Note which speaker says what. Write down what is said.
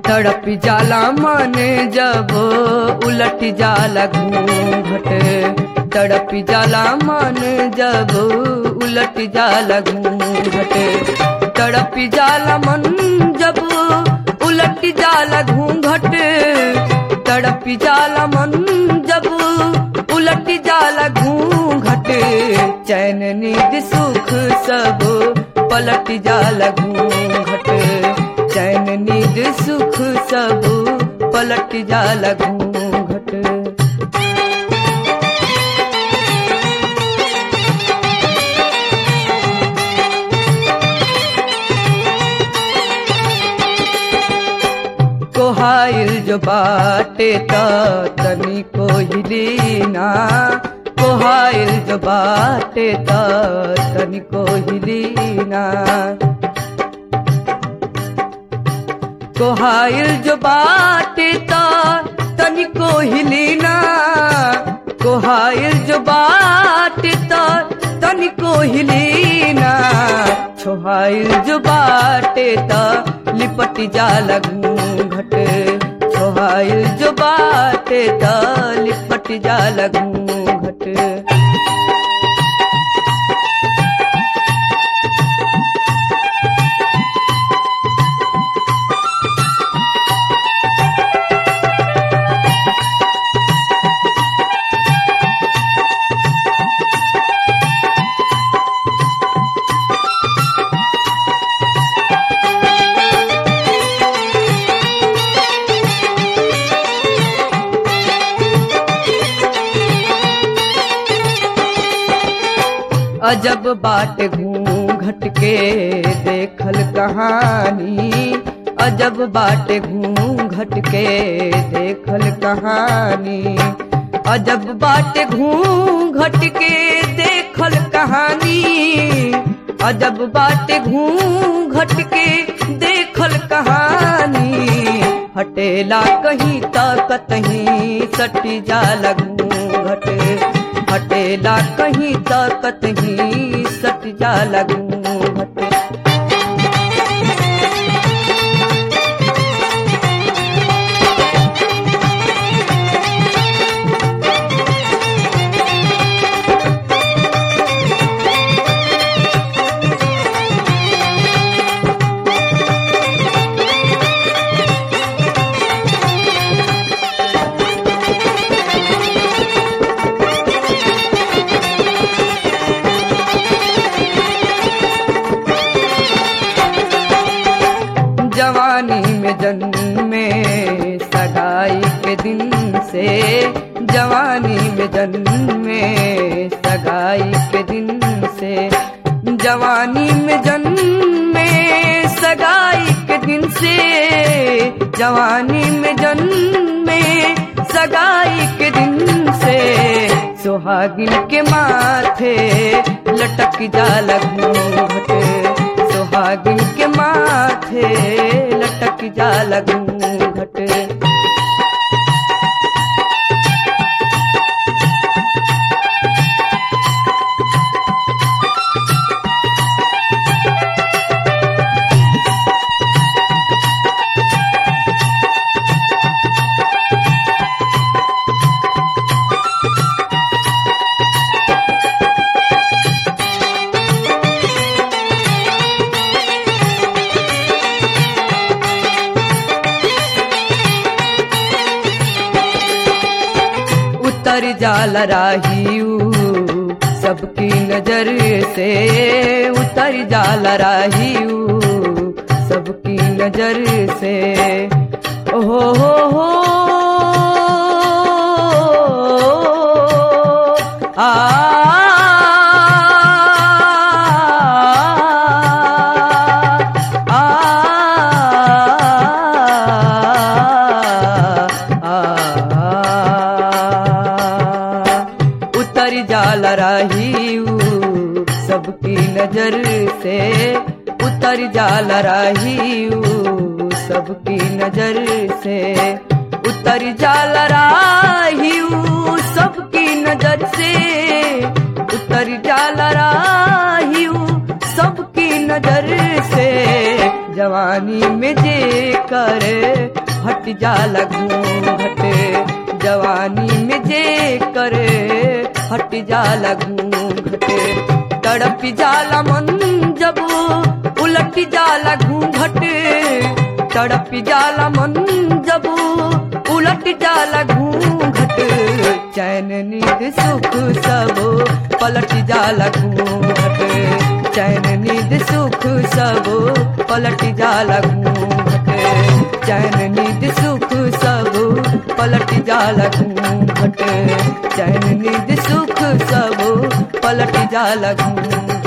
Speaker 1: तड़प जाला मन जब उलट जाला घूंघट तड़प जाला मन जब उलट जाला घूंघट तड़प जाला मन जब उलट जाला घूंघट तड़प जाला मन जब उलट जाला घूंघट चैन नींद सुख सब पलट जाला घूंघट चैन नींद सुख सब पलट जाला घूंघट कोहाइल जो बाटे त तनी को हिलीना कोहाइल जो बाटे त तनी को हिलीना कोहाइल जो बाटे त तनी को हिलीना कोहाइल जो बाटे त तनी को हिलीना छोहाइल जो बाटे त लिपट जाला घूंघट छोहाइल जो बाटे त लिपट जाला घूंघट अजब बाट घूंघट के देखल कहानी अजब बाट घूंघट के देखल कहानी अजब बाट घूंघट के देखल कहानी अजब बाट घूंघट के देखल कहानी हटेला कहीं तक कहीं सटी जाला घूंघट हटेला कहीं तक ही सट जाला घूंघट जवानी में जन्मे सगाई के दिन से जवानी में जन्मे सगाई के दिन से जवानी में जन्मे सगाई के दिन से जवानी में जन्मे सगाई के दिन से सुहागिन के माथे लटक जाला घूंघट सुहागिन के माथे लटक जाला घूंघट उतर जाला राहियू सबकी नजर से उतर जाला राहियू सबकी नजर से ओहो हो हो आ उतर जाला राहियू सबकी नजर से उतर जाला राहियू सबकी नजर से उतर जाला राहियू सबकी नजर से उतर जाला राहियू सबकी नजर से जवानी में जे कर हट जाला घूंघट जवानी में जे करे हट जाला घूंघट तड़प जाला मन जब उलट जाला घूंघट तड़प जाला मन जब उलट जाला घूंघट चैन नींद सुख सब पलट जाला घूंघट चैन नींद सुख सब पलट जाला घूंघट चैन नींद सुख सब पलट जाला घूंघट चैन नींद सुख सब पलट जाला घूंघट